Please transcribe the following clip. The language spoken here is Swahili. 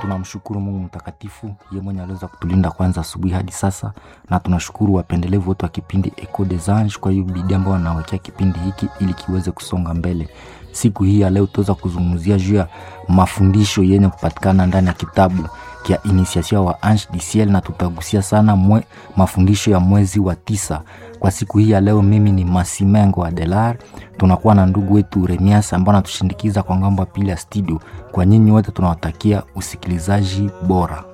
tunamshukuru Mungu mtakatifu, ye mwenye aliweza kutulinda kwanza asubuhi hadi sasa, na tunashukuru wapendelevu wote wa kipindi Echo des Anges kwa hiyo bidii ambao wanawekea kipindi hiki ili kiweze kusonga mbele. Siku hii ya leo tutaweza kuzungumzia juu ya mafundisho yenye kupatikana ndani ya kitabu kia Initiation wa Ange du Ciel, na tutagusia sana mwe, mafundisho ya mwezi wa tisa. Kwa siku hii ya leo, mimi ni Masimengo Adelar, tunakuwa na ndugu wetu Remias ambao anatushindikiza kwa ngambo ya pili ya studio. Kwa nyinyi wote tunawatakia usikilizaji bora.